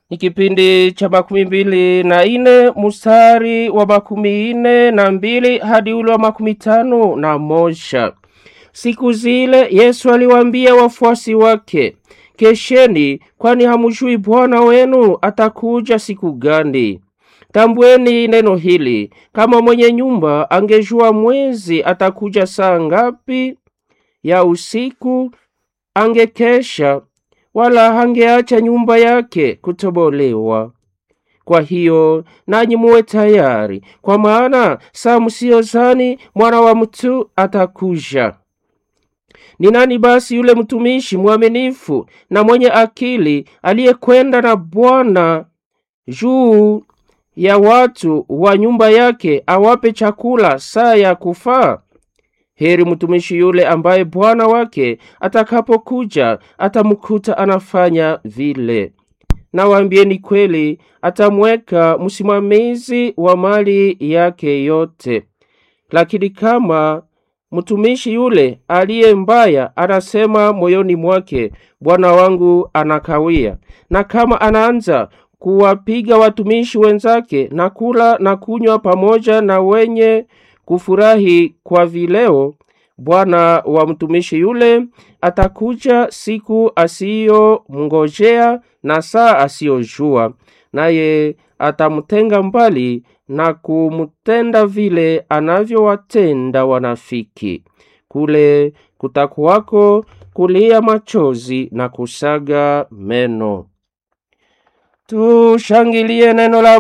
ni kipindi cha makumi mbili na ine mstari wa makumi ine na mbili hadi ule wa makumi tano na moja. Siku zile Yesu aliwaambia wafuasi wake, kesheni, kwani hamujui Bwana wenu atakuja siku gani. Tambweni neno hili, kama mwenye nyumba angejua mwezi atakuja saa ngapi ya usiku, angekesha wala hangeacha nyumba yake kutobolewa. Kwa hiyo nanyi muwe tayari, kwa maana saa msiyozani mwana wa mtu atakuja. Ni nani basi yule mtumishi mwaminifu na mwenye akili aliyekwenda na Bwana juu ya watu wa nyumba yake awape chakula saa ya kufaa? Heri mtumishi yule ambaye bwana wake atakapokuja atamkuta anafanya vile. Nawaambieni kweli, atamweka msimamizi wa mali yake yote. Lakini kama mtumishi yule aliye mbaya anasema moyoni mwake, bwana wangu anakawia, na kama anaanza kuwapiga watumishi wenzake na kula na kunywa pamoja na wenye kufurahi kwa vileo, bwana wa mtumishi yule atakuja siku asiyomngojea na saa asiyojua, naye atamtenga mbali na kumtenda vile anavyowatenda wanafiki. Kule kutakuwako kulia machozi na kusaga meno. Tushangilie neno la